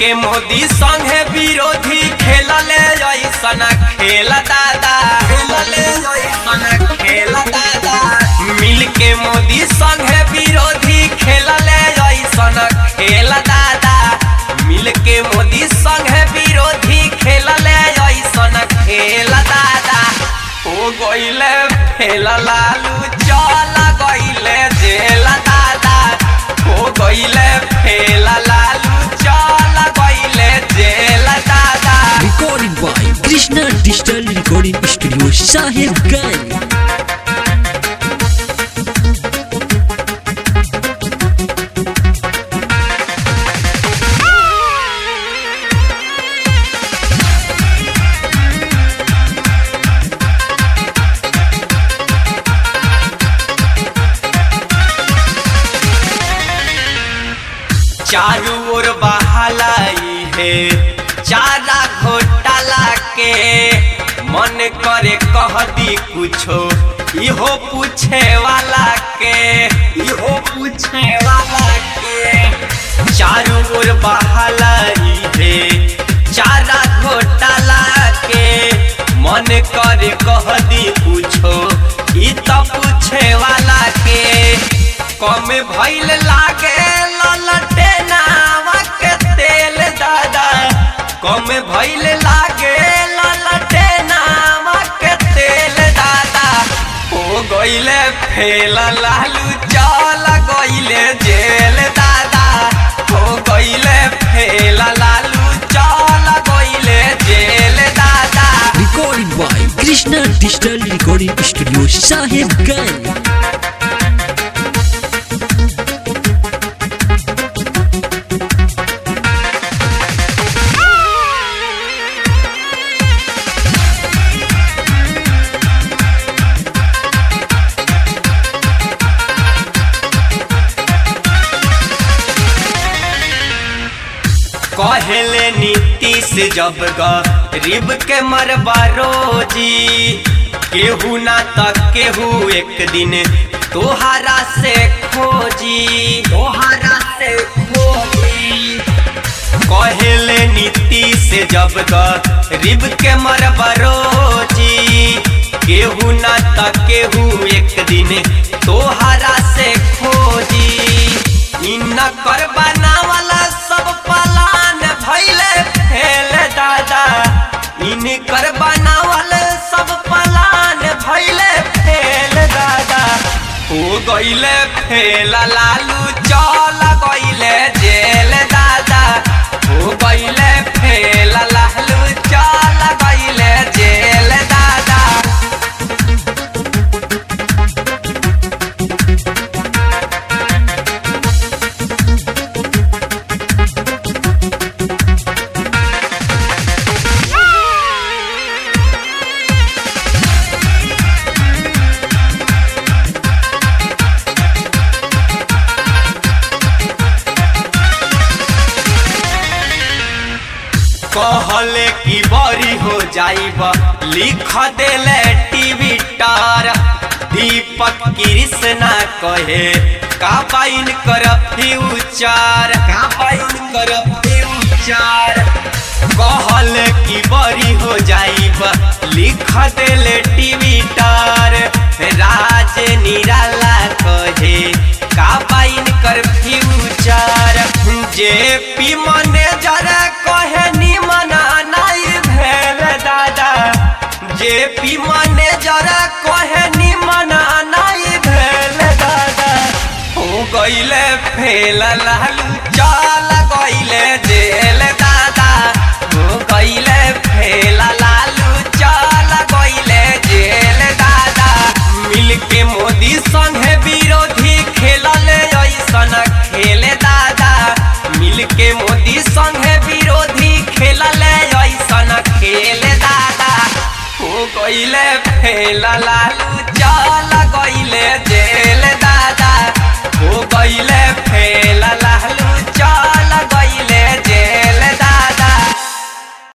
के मोदी संगे विरोधी खेलले ऐसन खेल दादा खेलले ऐसन खेल दादा मिल के मोदी संगे विरोधी खेलले ऐसन खेल दादा मिल के मोदी संगे विरोधी खेलले ऐसन खेल दादा हो गइले फेल लालू चल गइले जेल दादा हो गइले फेल लालू चल गइले जेल दादा Recording by Krishna Digital Recording Studio Sahibganj. चारू ओर बहालाई है चारा घोटाला के मन करे कह दी कुछो इहो पूछे वाला के इहो पूछे वाला के चारू ओर बहालाई है चारा घोटाला के मन करे कह दी कुछो ई तो पूछे वाला के कम भइल लागे ललटे नावा के तेल दादा कम भइल लागे ललटे नावा के तेल दादा हो गइले फेल लालू चल गइले जेल दादा हो गइले फेल लालू चल गइले जेल दादा Recording by Krishna Digital Recording Studio Sahibganj. कहले नीतीश जब गरीब के मरबा रोजी केहू ना त केहू एक दिन तोहरा से खोजी तोहरा से खोजी कहले नीतीश जब गरीब के मरबा रोजी केहू ना त केहू एक दिन तोहरा से खोजी इन कर बनावला सब पलान भैले फेल दादा इन कर बनावल सब पलान भैले फेल दादा हो गइले फेल लालू चल गइले जेल दादा हो गइले फेल लालू चल गइले जेल दादा कहले की बड़ी हो जाइब लिख देले टीवी टार दीपक कृष्णा कहे का पाइन कर फ्यूचर का पाइन कर फ्यूचर कहले की बड़ी हो जाइब लिख देले टीवी टार राज निराला कहे का पाइन कर फ्यूचर जे पी मैनेजर कहे निमन नहीं भेल दादा जे पी मैनेजर कहे निमन नहीं भेल दादा हो गइले फेल लालू चल गइले जेल दादा हो गइले फेल लालू चल गइले जेल दादा मिल के मोदी संगे विरोधी खेलले ऐसन खेले दादा मिल के मोदी संगे विरोधी खेलले ऐसन खेले दादा हो गइले फेल लालू चल